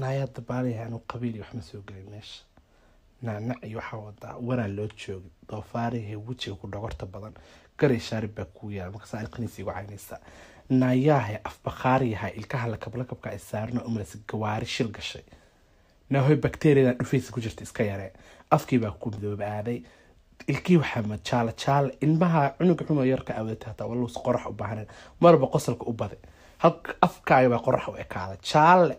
naayaa dabaalaya anuu qabiil iyo waxma soo gelin meesha naanac iyo waxaa wadaa wanaa loo joogin doofaarihe wejiga ku dhogorta badan garay shaarib baa kuu yaala markaas ay qaniisa igu caynaysaa naayaahe afbakhaariyahay ilkaha lakablakabka ay saarno umalas gawaari shil gashay naahoy bakteriyadan dhufaysa ku jirta iska yaree afkii baa ku midoobaaday ilkii waxaa ma jaala jaala ilmaha cunuga xumo yarka awdata hataa walus qorax u baahanen marba qosalka u baday halka afkaaga baa qorax u ekaada jaale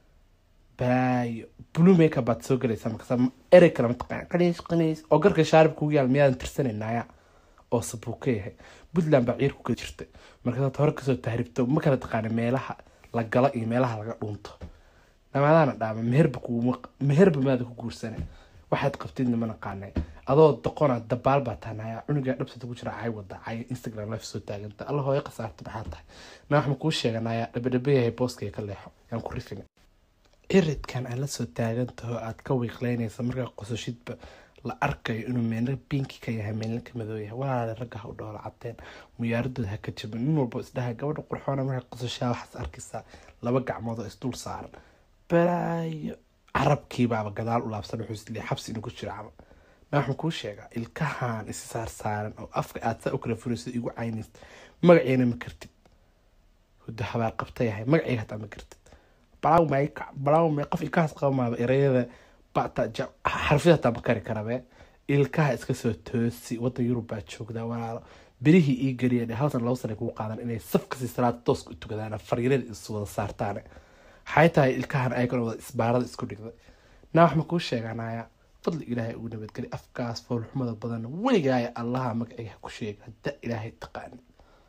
baayo blue makeup baad soo galaysaa markaas erey kale mataqaan qaniis qaniis oo garka shaarib kugu yaal miyaadan tirsanaynaaya oo sabuuka yahay puntland baa ciir ku geli jirtay markaasaad hore kasoo tahribto ma kala taqaana meelaha la galo iyo meelaha laga dhuunto namaadaana dhaama meherba kuuma meherba maada ku guursane waxaad qabtidna ma naqaanay adoo doqona dabaal baa tahanaya cunugaa dhabsata ku jira cay wada cay instagram live soo taaganta alla hooyo khasaarta maxaa tahay na wax ma kuu sheeganaya dhabadhabayahay booskaya ka leexo yaan ku rifin ciridkan aad la soo taagantaho aad ka wiiqleynaysa markaa qososhidba la arkayo inuu meelna binki ka yahay meelna ka madoo yahay walaale ragga ha u dhoola cadeen muyaaradooda ha ka jabin nin walba isdhaha gabadha qurxoona markaa qososhaa waxaas arkaysaa laba gacmood oo isdul saaran balaayo carabkiibaaba gadaal u laabsan wuxuu isle xabsi inuu ku jiro cama na waxaan kuu sheegaa ilkahan isi saar saaran oo afka aad saa u kala furayso igu caynaysa magaceena ma kartid hudo habaar qabta yahay magaceyga hataa ma kartid balaaw may balaaw may qof ilkahaas qaba maaba ereyada bata xarfida hataa ma kari karabe ilkaha iska soo toosi wadan yurub baa joogdaa walaalo berihii ii geliya dhe halsan labo sana kugu qaadan inay safkasii salaada tooska u tukadaan fariirada is wada saartaane waxay tahay ilkahan ayagana wada isbaarada isku dhigday naa wax ma kuu sheeganaya fadli ilaahay ugu nabadgeli afkaas foolxumada badan weligaaya allaha magaciga ku sheega hadda ilaahay taqaani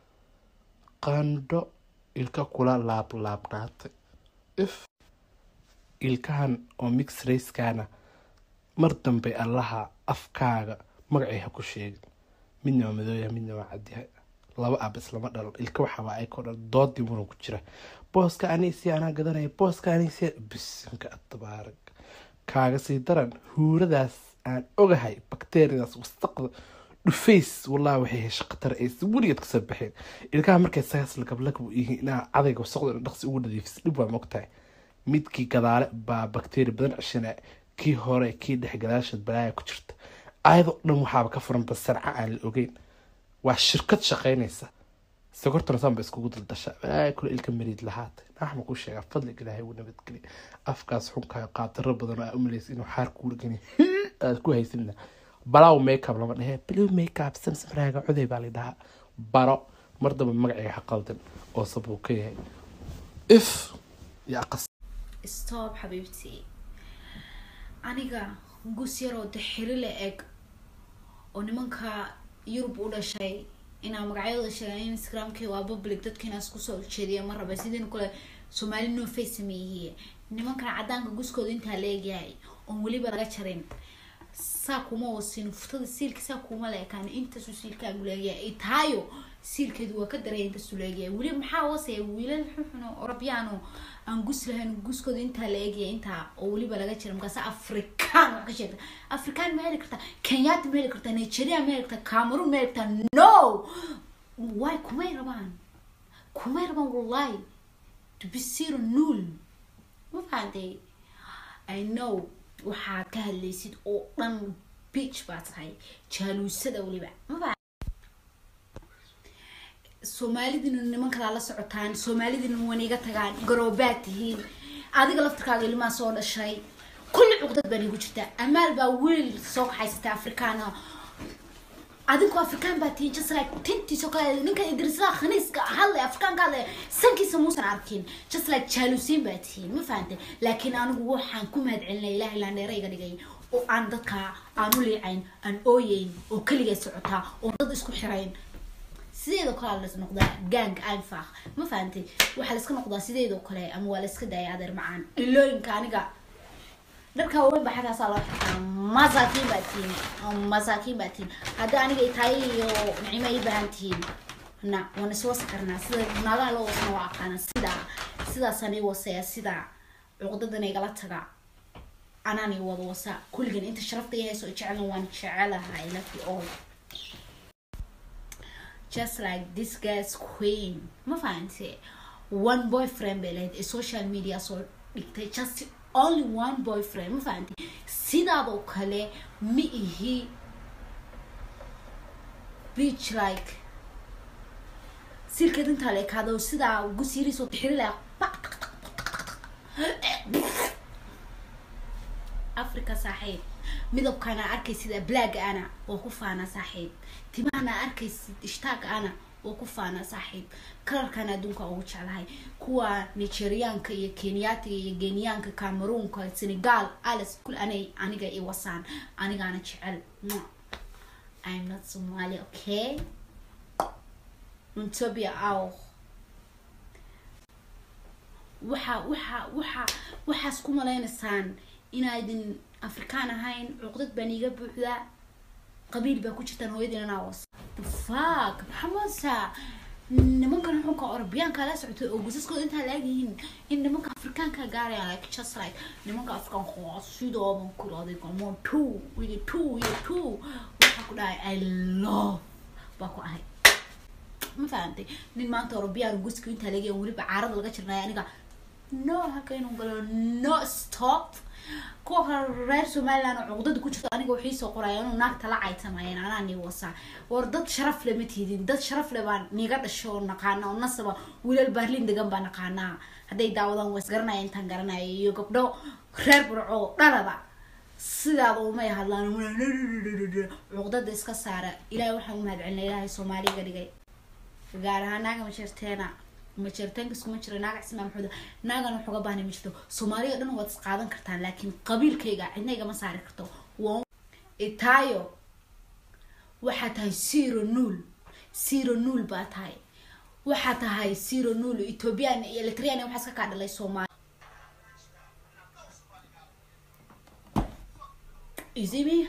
qandho ilka kula laablaabnaatay if ilkahan oo mix racekana mar dambe allaha afkaaga magacii ha ku sheegin midna waa madooya midna waa cadyahay laba ab islama dhalo ilka waxaaba ayakoo dhan doodii muran ku jira booska anisi anaa gadanaya booska anisi bisinka tabaarak kaaga sii daran huuradaas aan ogahay bakteriyadaas wasaqda dhufays wallahi waxay hesha khatar aysa weligeed kasoo baxeen ilkaha markay sagaas lagablagab yihiin inaa cadayga wasaqda dhaqsi ugu nadiifis dhib waa mogtahay midkii gadaale baa bakteriya badan ceshana kii hore kii dhex gadaasha balaaya ku jirta ayadoo dhan waxaaba ka furanba sanca aan la ogeyn waa shirkad shaqaynaysa sokortana sanba iskugu daldasha balaaya kule ilka mariid lahaatay naxma ku sheegaa fadliga ilaahay uu nabadgeliya afkaas xunkaa qaataro badan oo aa umalaysa inuu xaar kuula geni aad ku haysanina balaaw makeup lama dhehe blue makeup samsamraaga coday baa la dhahaa baro mar damba magaciga ha qaldan oo sabuu ka yahay if yaa qas stop xabiibtii aniga gus yaroo dixiri la eg oo nimanka yurub u dhashay inaa magacyadooda sheegaan instagramkii waa public dadkiina isku soo jeediya ma raba sidiin kale soomaali no face sameeyey nimankan cadaanka guskooda intaa la egyahay oon weliba laga jarin saa kuma wasin furtada siilka saa kuma la ekaan intaasuu siilkaagu leegyahay taayo siilkeedu waa ka daraya intaasuu leegyahay weliba maxaa hoosaya wiilal xuxuno orabyaano aan gus lahayn guskooda intaa la eegaya intaa oo weliba laga jira markaas afrikaan wax ka sheegta afrikaan ma heli kartaa kenyatta ma heli kartaa nigeria ma heli kartaa cameroon ma heli kartaa no way kumay rabaan kumay rabaan wallahi to be zero null ma fahantay i know waxaad ka hadlaysid oo dhan beach baa tahay jaaluusada weliba ma soomaalidina niman kalaa la socotaan soomaalidina wan iga tagaan garoobaad tihiin adiga laftirkaaga ilmaa soo dhashay kulli cuqdad baan igu jirtaa amaal baa wiil soo kaxaysatay afrikaana adinkoo afrikaan baa tihiin just like tintiisoo kale ninka idrisaa khaniiska hadlay afrikaanka hadlay sankiisa muusan arkin just like jaaluusiin baa tihiin ma fahantay laakiin anigu waxaan ku mahad celinay ilaah ilaa dheera iga dhigay oo aan dadka aan u liicayn aan ooyeyn oo keligaa socotaa oo dad isku xirayn sideedoo kale las noqdaa gang anfaq ma fahantay waxaa laiska noqdaa sideedoo kale ama waa laiska daaya adeer macaan ilooyinka aniga dharka waaweyn baa xagaasaa loo xirtaa masaakiin baa tihiin masaakiin baa tihiin hadda aniga itaay iyo nicimo ay baahan tihiin na waan iswasi karnaa sida naagaha loo wasna waa aqaana sidaa sidaasaan ii wasaya sidaa cuqdadan igala taga anaan ii wada wasa kulligan inta sharafta i hayso jeclan waan jecelahay laki all just like this guy's queen ma fahante one boyfriend bay lahayd ee social media soo dhigtay just only one boyfriend ma fahanti sidaadoo kale ma ihi beach like silkeed intaa la ekaado sidaa gusiiriisoo tixiri laha africa saaxiib midabkaana arkaysid blaaga ana oo ku faana saaxiib timahana arkaysid ishtaaga ana oo ku faana saaxiib kalarkan adduunka ugu jeclahay kuwa nigeriaanka iyo kenyaatiga iyo geniyaanka cameroonka senegal alice kul anay aniga i wasaan anigaana jecel i'm not somali okay untobia auch waxa waxa waxa waxaas ku malaynaysaan inaydin afrikaan ahayn cuqdad baan iiga buuxdaa qabiil baa ku jirtaan hooyadiin anaa was fuck maxamasa nimankan xunka orobiyaanka la socotay oo gusaskooda intaa laagyihiin in nimanka afrikaanka gaarayaan like just like nimanka afrikaanka waa sidooban kuraaday come on two iyo two iyo two waxaa ku dhahay i love baa ku ahay ma fahantay nin maanta orobiyaan guska intaa laga weliba caarada laga jirnay aniga no halka inuu galo no stop kuwa kale reer somaliland oo cuqdada ku jirto aniga waxay soo qoraya inuu naagta la caytamayeen anaa nii wasaa war dad sharaf le ma tiidin dad sharaf le baan niiga dhasho oo naqaana oo nasaba wiilal baarlin degan baa naqaanaa hadday daawadaan waa isgaranaya intaan garanaya iyo gabdho reer burco dhalada sidaada umay hadlaan cuqdada iska saara ilaahay waxaan umahad celina ilaahay soomaaliya iga dhigay gaar ahaan naaga majeerteena majeerteenka iskuma jiro naaga cismaa maxuuda naagana waxuga baahna ma jirto soomaaliya dhan waad is qaadan kartaan laakiin qabiilkayga cidna igama saari karto waa itaayo waxaa tahay zero nuul zero nuul baa tahay waxaa tahay zero nuul ethoobiyan iyo eritrian waxaa iska kaa dhalay soomaali izimi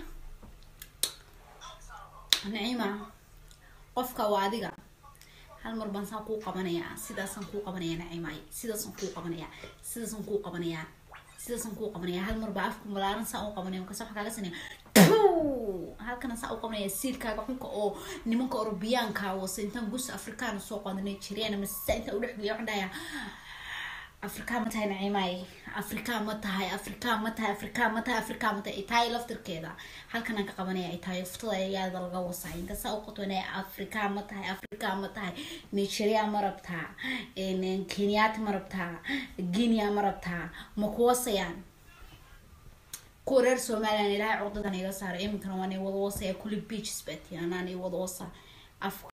naciima qofka waa adiga hal mar baan saan kuu qabanayaa sidaasaan kuu qabanayaa naciimay sidaasaan kuu qabanayaa sidaasaan kuu qabanayaa sidaasaan kuu qabanayaa hal mar baa afka malaaran saa u qabanaya markaas waxaa kaaga sanaya halkana saa u qabanaya siilkaaga xunka oo nimanka orobiyaanka wase intaan gus afrikaan soo qaado nigerian ama sa intaan udhexgeeya waxaan dhahayaa afrikaan ma tahay naciimay afrikaan ma tahay afrikaan ma tahay afrikaan ma tahay afrikaan ma tahay itaay laftirkeeda halkanaan ka qabanaya itaay uftada ayaada laga wasay inkasta u qotona afrikaan ma tahay afrikaan ma tahay nigeria ma rabtaa kenyaati ma rabtaa guinea ma rabtaa ma kuwasayaan kuwa reer somaliland ilaahay cuqdadan iga saara iminkana waan i wada wasaya kulli beaches baati anaan i wada wasa